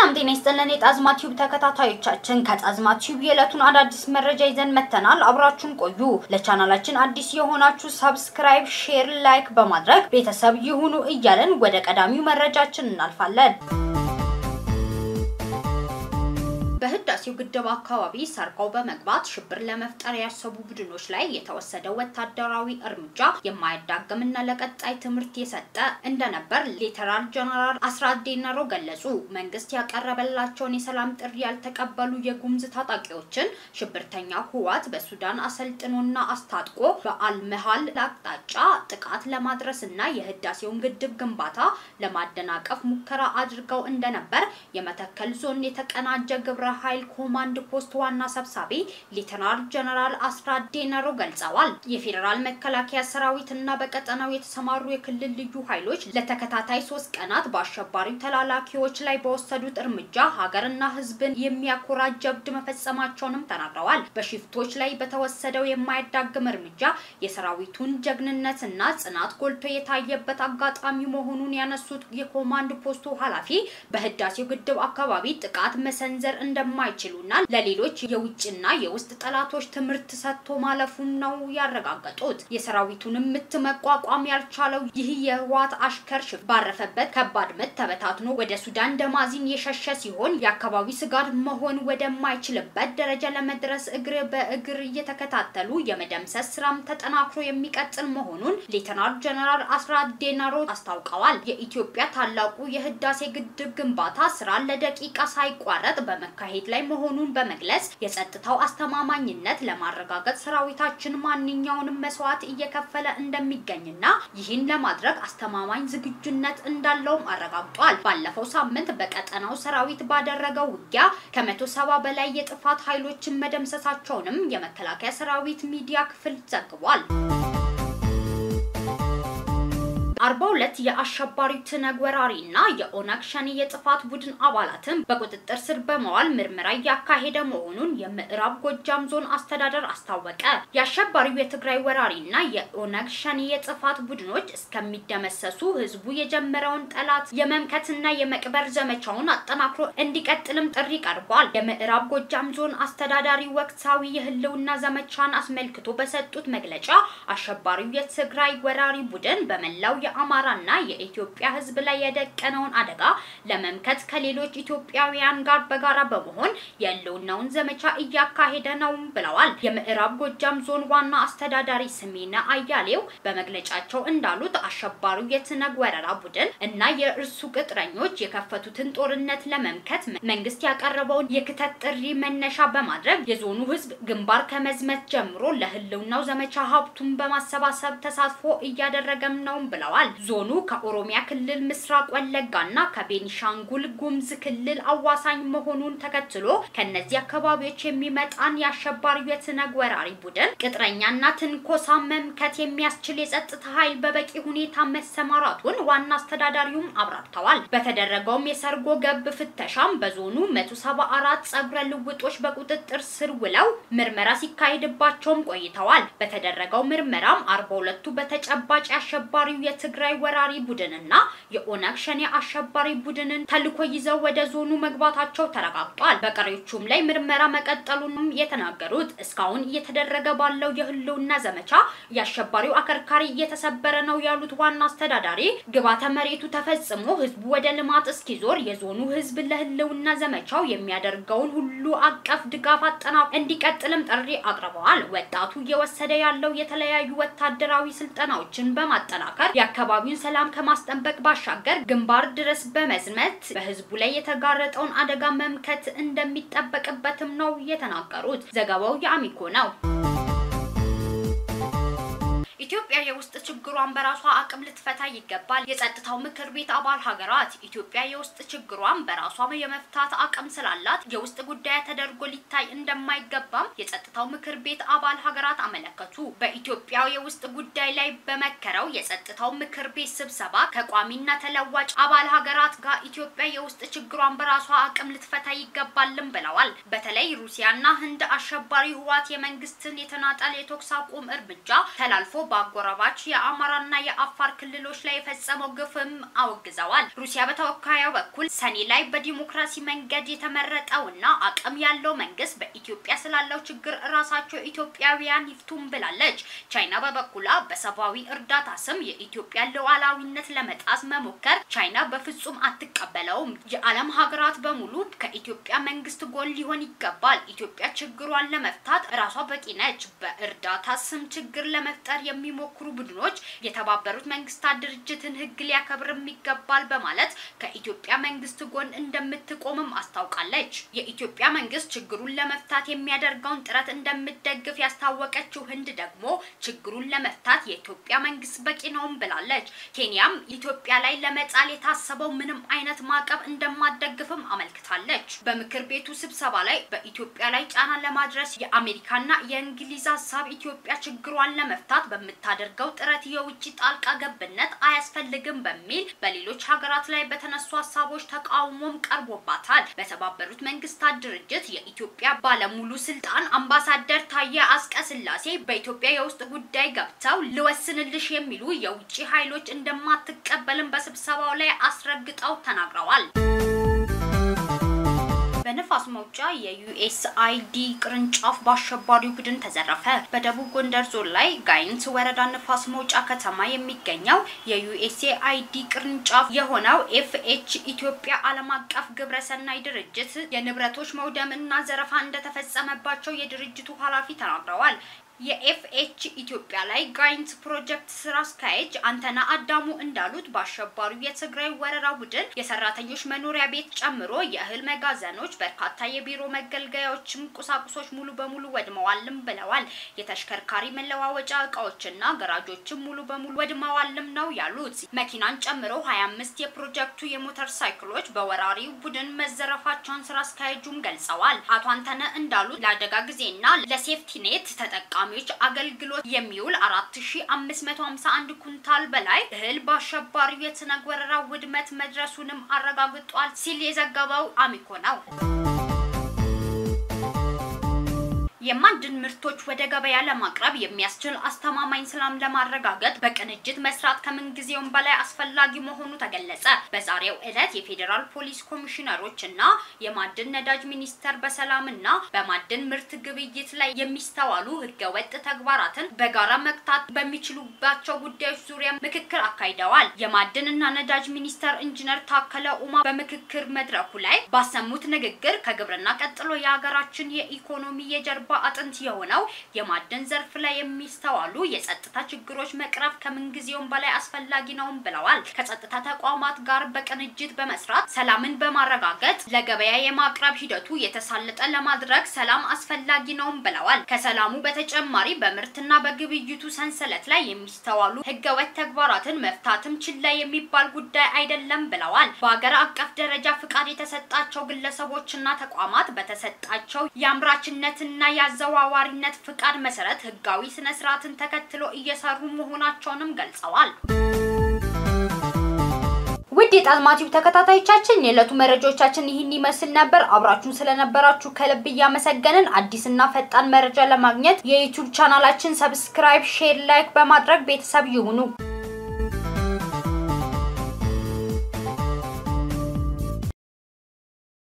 ሰላም ጤና ይስጥልን የጣዝማ ቲዩብ ተከታታዮቻችን፣ ከጣዝማ ቲዩብ የዕለቱን አዳዲስ መረጃ ይዘን መጥተናል። አብራችሁን ቆዩ። ለቻናላችን አዲስ የሆናችሁ ሰብስክራይብ፣ ሼር፣ ላይክ በማድረግ ቤተሰብ ይሁኑ እያለን ወደ ቀዳሚው መረጃችን እናልፋለን። በህዳሴው ግድብ አካባቢ ሰርቀው በመግባት ሽብር ለመፍጠር ያሰቡ ቡድኖች ላይ የተወሰደው ወታደራዊ እርምጃ የማያዳግምና ለቀጣይ ትምህርት የሰጠ እንደነበር ሌተናል ጀነራል አስራት ዴነሮ ገለጹ። መንግስት ያቀረበላቸውን የሰላም ጥሪ ያልተቀበሉ የጉምዝ ታጣቂዎችን ሽብርተኛ ህወሓት በሱዳን አሰልጥኖና አስታጥቆ በአልመሃል አቅጣጫ ጥቃት ለማድረስ እና የህዳሴውን ግድብ ግንባታ ለማደናቀፍ ሙከራ አድርገው እንደነበር የመተከል ዞን የተቀናጀ ግብረ ኃይል ኮማንድ ፖስት ዋና ሰብሳቢ ሌተናል ጀነራል አስራት ዴነሮ ገልጸዋል። የፌዴራል መከላከያ ሰራዊት እና በቀጠናው የተሰማሩ የክልል ልዩ ኃይሎች ለተከታታይ ሶስት ቀናት በአሸባሪው ተላላኪዎች ላይ በወሰዱት እርምጃ ሀገርና ህዝብን የሚያኮራ ጀብድ መፈጸማቸውንም ተናግረዋል። በሽፍቶች ላይ በተወሰደው የማያዳግም እርምጃ የሰራዊቱን ጀግንነትና ጽናት ጎልቶ የታየበት አጋጣሚ መሆኑን ያነሱት የኮማንድ ፖስቱ ኃላፊ በህዳሴው ግድብ አካባቢ ጥቃት መሰንዘር እንደማይችሉና ለሌሎች የውጭና የውስጥ ጠላቶች ትምህርት ሰጥቶ ማለፉን ነው ያረጋገጡት። የሰራዊቱንም ምት መቋቋም ያልቻለው ይህ የህወሓት አሽከር ሽፍ ባረፈበት ከባድ ምት ተበታትኖ ወደ ሱዳን ደማዚን የሸሸ ሲሆን የአካባቢ ስጋት መሆን ወደማይችልበት ደረጃ ለመድረስ እግር በእግር እየተከታተሉ የመደምሰስ ስራም ተጠናክሮ የሚቀጥል መሆኑን ሌተናል ጀነራል አስራት ዴናሮ አስታውቀዋል። የኢትዮጵያ ታላቁ የህዳሴ ግድብ ግንባታ ስራ ለደቂቃ ሳይቋረጥ በመካሄድ ላይ መሆኑን በመግለጽ የጸጥታው አስተማማኝነት ለማረጋገጥ ሰራዊታችን ማንኛውንም መስዋዕት እየከፈለ እንደሚገኝና ይህን ለማድረግ አስተማማኝ ዝግጁነት እንዳለውም አረጋግጧል። ባለፈው ሳምንት በቀጠናው ሰራዊት ባደረገው ውጊያ ከመቶ ሰባ በላይ የጥፋት ኃይሎችን መደምሰሳቸውንም የመከላከያ ሰራዊት ሚዲያ ክፍል ዘግቧል። አርባ ሁለት የአሸባሪው ትነግ ወራሪ እና የኦነግ ሸኔ የጥፋት ቡድን አባላትን በቁጥጥር ስር በመዋል ምርመራ እያካሄደ መሆኑን የምዕራብ ጎጃም ዞን አስተዳደር አስታወቀ። የአሸባሪው የትግራይ ወራሪ እና የኦነግ ሸኔ የጥፋት ቡድኖች እስከሚደመሰሱ ህዝቡ የጀመረውን ጠላት የመምከትና የመቅበር ዘመቻውን አጠናክሮ እንዲቀጥልም ጥሪ ቀርቧል። የምዕራብ ጎጃም ዞን አስተዳዳሪ ወቅታዊ የህልውና ዘመቻን አስመልክቶ በሰጡት መግለጫ አሸባሪው የትግራይ ወራሪ ቡድን በመላው የአማራና የኢትዮጵያ ህዝብ ላይ የደቀነውን አደጋ ለመምከት ከሌሎች ኢትዮጵያውያን ጋር በጋራ በመሆን የህልውናውን ዘመቻ እያካሄደ ነው ብለዋል። የምዕራብ ጎጃም ዞን ዋና አስተዳዳሪ ስሜነ አያሌው በመግለጫቸው እንዳሉት አሸባሪው የትነግ ወረራ ቡድን እና የእርሱ ቅጥረኞች የከፈቱትን ጦርነት ለመምከት መንግስት ያቀረበውን የክተት ጥሪ መነሻ በማድረግ የዞኑ ህዝብ ግንባር ከመዝመት ጀምሮ ለህልውናው ዘመቻ ሀብቱን በማሰባሰብ ተሳትፎ እያደረገም ነው ብለዋል። ዞኑ ከኦሮሚያ ክልል ምስራቅ ወለጋና ከቤኒሻንጉል ጉምዝ ክልል አዋሳኝ መሆኑን ተከትሎ ከነዚህ አካባቢዎች የሚመጣን የአሸባሪው የትነግ ወራሪ ቡድን ቅጥረኛና ትንኮሳ መምከት የሚያስችል የጸጥታ ኃይል በበቂ ሁኔታ መሰማራቱን ዋና አስተዳዳሪውም አብራርተዋል። በተደረገውም የሰርጎ ገብ ፍተሻም በዞኑ 174 ጸጉረ ልውጦች በቁጥጥር ስር ውለው ምርመራ ሲካሄድባቸውም ቆይተዋል። በተደረገው ምርመራም 42ቱ በተጨባጭ የአሸባሪው የትግራይ ወራሪ ቡድንና የኦነግ ሸኔ አሸባሪ ቡድንን ተልኮ ይዘው ወደ ዞኑ መግባታቸው ተረጋግጧል። በቀሪዎቹም ላይ ምርመራ መቀጠሉንም የተናገሩት እስካሁን እየተደረገ ባለው የህልውና ዘመቻ የአሸባሪው አከርካሪ እየተሰበረ ነው ያሉት ዋና አስተዳዳሪ ግባተ መሬቱ ተፈጽሞ ህዝቡ ወደ ልማት እስኪዞር የዞኑ ህዝብ ለህልውና ዘመቻው የሚያደርገውን ሁሉ አቀፍ ድጋፍ አጠናክሮ እንዲቀጥልም ጥሪ አቅርበዋል። ወጣቱ እየወሰደ ያለው የተለያዩ ወታደራዊ ስልጠናዎችን በማጠናከር የአካባቢውን ሰላም ከማስጠበቅ ባሻገር ግንባር ድረስ በመዝመት በህዝቡ ላይ የተጋረጠውን አደጋ መምከት እንደሚጠበቅበትም ነው የተናገሩት። ዘገባው የአሚኮ ነው። ኢትዮጵያ የውስጥ ችግሯን በራሷ አቅም ልትፈታ ይገባል። የጸጥታው ምክር ቤት አባል ሀገራት ኢትዮጵያ የውስጥ ችግሯን በራሷ የመፍታት አቅም ስላላት የውስጥ ጉዳይ ተደርጎ ሊታይ እንደማይገባም የጸጥታው ምክር ቤት አባል ሀገራት አመለከቱ። በኢትዮጵያ የውስጥ ጉዳይ ላይ በመከረው የጸጥታው ምክር ቤት ስብሰባ ከቋሚና ተለዋጭ አባል ሀገራት ጋር ኢትዮጵያ የውስጥ ችግሯን በራሷ አቅም ልትፈታ ይገባልም ብለዋል። በተለይ ሩሲያና ህንድ አሸባሪ ህዋት የመንግስትን የተናጠል የተኩስ አቁም እርምጃ ተላልፎ በአጎራባች የአማራና የአፋር ክልሎች ላይ የፈጸመው ግፍም አወግዘዋል። ሩሲያ በተወካዩ በኩል ሰኔ ላይ በዲሞክራሲ መንገድ የተመረጠውና አቅም ያለው መንግስት በኢትዮጵያ ስላለው ችግር ራሳቸው ኢትዮጵያውያን ይፍቱም ብላለች። ቻይና በበኩሏ በሰብአዊ እርዳታ ስም የኢትዮጵያ ሉዓላዊነት ለመጣስ መሞከር ቻይና በፍጹም አትቀበለውም። የዓለም ሀገራት በሙሉ ከኢትዮጵያ መንግስት ጎን ሊሆን ይገባል። ኢትዮጵያ ችግሯን ለመፍታት ራሷ በቂ ነች። በእርዳታ ስም ችግር ለመፍጠር የሚሞክሩ ቡድኖች የተባበሩት መንግስታት ድርጅትን ሕግ ሊያከብርም ይገባል በማለት ከኢትዮጵያ መንግስት ጎን እንደምትቆምም አስታውቃለች። የኢትዮጵያ መንግስት ችግሩን ለመፍታት የሚያደርገውን ጥረት እንደምትደግፍ ያስታወቀችው ህንድ ደግሞ ችግሩን ለመፍታት የኢትዮጵያ መንግስት በቂ ነውም ብላለች። ኬንያም ኢትዮጵያ ላይ ለመጣል የታሰበው ምንም አይነት ማዕቀብ እንደማትደግፍም አመልክታለች። በምክር ቤቱ ስብሰባ ላይ በኢትዮጵያ ላይ ጫና ለማድረስ የአሜሪካና የእንግሊዝ ሀሳብ ኢትዮጵያ ችግሯን ለመፍታት በምታደርገው ጥረት የውጭ ጣልቃ ገብነት አያስፈልግም በሚል በሌሎች ሀገራት ላይ በተነሱ ሀሳቦች ተቃውሞም ቀርቦባታል። በተባበሩት መንግስታት ድርጅት የኢትዮጵያ ባለሙሉ ስልጣን አምባሳደር ታዬ አስቀስላሴ በኢትዮጵያ የውስጥ ጉዳይ ገብተው ልወስንልሽ የሚሉ የውጭ ኃይሎች እንደማትቀበልም በስብሰባው ላይ አስረግጠው ተናግረዋል። በነፋስ መውጫ የዩኤስአይዲ ቅርንጫፍ በአሸባሪው ቡድን ተዘረፈ። በደቡብ ጎንደር ዞን ላይ ጋይንት ወረዳ ነፋስ መውጫ ከተማ የሚገኘው የዩኤስአይዲ ቅርንጫፍ የሆነው ኤፍኤች ኢትዮጵያ ዓለም አቀፍ ግብረሰናይ ድርጅት የንብረቶች መውደም እና ዘረፋ እንደተፈጸመባቸው የድርጅቱ ኃላፊ ተናግረዋል። የኤፍኤች ኢትዮጵያ ላይ ጋይንት ፕሮጀክት ስራ አስኪያጅ አንተና አዳሙ እንዳሉት በአሸባሪው የትግራይ ወረራ ቡድን የሰራተኞች መኖሪያ ቤት ጨምሮ የእህል መጋዘኖች፣ በርካታ የቢሮ መገልገያዎችም ቁሳቁሶች ሙሉ በሙሉ ወድመዋልም ብለዋል። የተሽከርካሪ መለዋወጫ እቃዎችና ገራጆችም ሙሉ በሙሉ ወድመዋልም ነው ያሉት። መኪናን ጨምሮ 25 የፕሮጀክቱ የሞተር ሳይክሎች በወራሪው ቡድን መዘረፋቸውን ስራ አስኪያጁም ገልጸዋል። አቶ አንተነ እንዳሉት ለአደጋ ጊዜና ለሴፍቲኔት ተጠቃሚ ተጠቃሚዎች አገልግሎት የሚውል 4551 ኩንታል በላይ እህል በአሸባሪው የትነግ ወረራ ውድመት መድረሱንም አረጋግጧል ሲል የዘገበው አሚኮ ነው። የማዕድን ምርቶች ወደ ገበያ ለማቅረብ የሚያስችል አስተማማኝ ሰላም ለማረጋገጥ በቅንጅት መስራት ከምንጊዜውም በላይ አስፈላጊ መሆኑ ተገለጸ። በዛሬው ዕለት የፌዴራል ፖሊስ ኮሚሽነሮች እና የማዕድን ነዳጅ ሚኒስቴር በሰላምና በማዕድን ምርት ግብይት ላይ የሚስተዋሉ ህገወጥ ተግባራትን በጋራ መግታት በሚችሉባቸው ጉዳዮች ዙሪያ ምክክር አካሂደዋል። የማዕድን እና ነዳጅ ሚኒስቴር ኢንጂነር ታከለ ኡማ በምክክር መድረኩ ላይ ባሰሙት ንግግር ከግብርና ቀጥሎ የሀገራችን የኢኮኖሚ የጀርባ አጥንት የሆነው የማዕድን ዘርፍ ላይ የሚስተዋሉ የጸጥታ ችግሮች መቅረፍ ከምንጊዜውም በላይ አስፈላጊ ነውም ብለዋል። ከጸጥታ ተቋማት ጋር በቅንጅት በመስራት ሰላምን በማረጋገጥ ለገበያ የማቅረብ ሂደቱ የተሳለጠ ለማድረግ ሰላም አስፈላጊ ነውም ብለዋል። ከሰላሙ በተጨማሪ በምርትና በግብይቱ ሰንሰለት ላይ የሚስተዋሉ ህገወጥ ተግባራትን መፍታትም ችላ የሚባል ጉዳይ አይደለም ብለዋል። በሀገር አቀፍ ደረጃ ፍቃድ የተሰጣቸው ግለሰቦችና ተቋማት በተሰጣቸው የአምራችነትና የአዘዋዋሪነት ፍቃድ መሰረት ህጋዊ ስነ ስርዓትን ተከትሎ እየሰሩ መሆናቸውንም ገልጸዋል። ውድ የጣዝማቲው ተከታታዮቻችን የዕለቱ መረጃዎቻችን ይህን ይመስል ነበር። አብራችሁን ስለነበራችሁ ከልብ እያመሰገንን አዲስና ፈጣን መረጃ ለማግኘት የዩቲዩብ ቻናላችን ሰብስክራይብ፣ ሼር፣ ላይክ በማድረግ ቤተሰብ ይሁኑ።